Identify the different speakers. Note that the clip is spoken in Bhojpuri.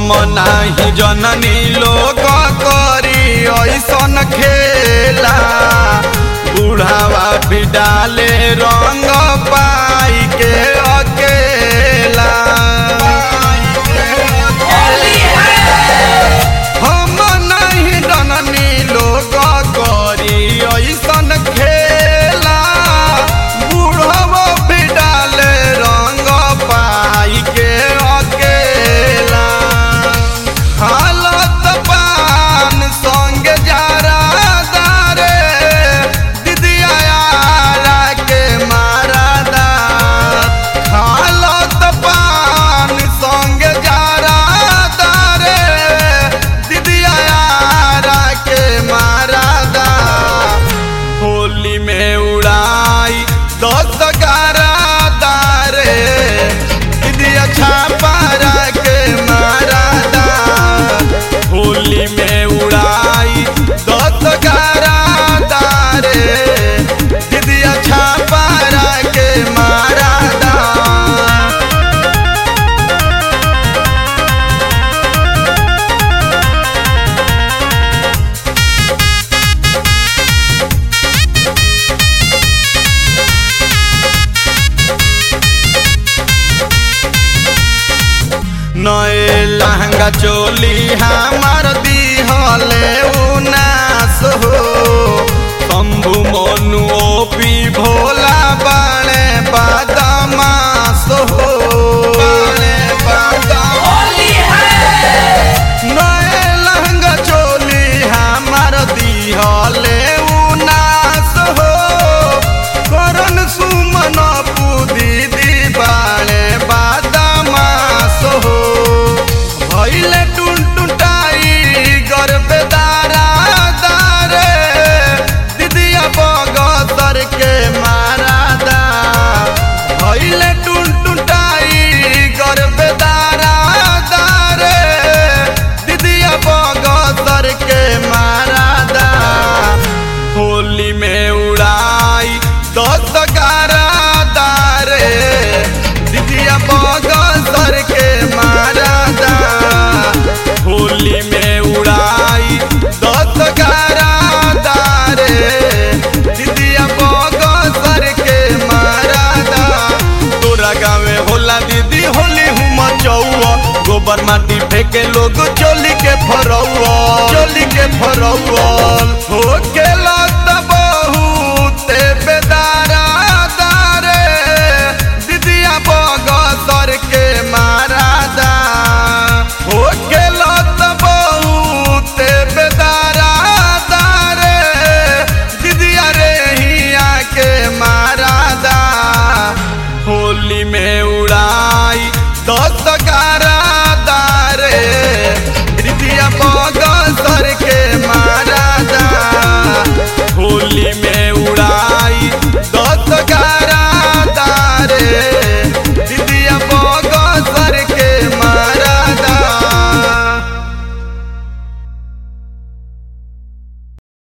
Speaker 1: हम नाही जननी लोग करी ऐसन खेला बुढ़ावा भी डाले रंग पाई के अकेला हम नहीं जननी लोग करी ऐसन खेला बुढ़वा भी डाले रंग पाई के अकेला हालत पान संग जारा दारे दिदिया यारा के मारा दा हालत पान संग जारा दारे दिदिया यारा के मारा दा होली में उड़ाई दस गारा दारे दिदिया छापारा के मारा दा होली में उड़ाई दस गारा दारे दिदिया छापारा के मारा दा नए लहंगा चोली हमार दिहले उनास हो शंभु मनु ओपी भोला बा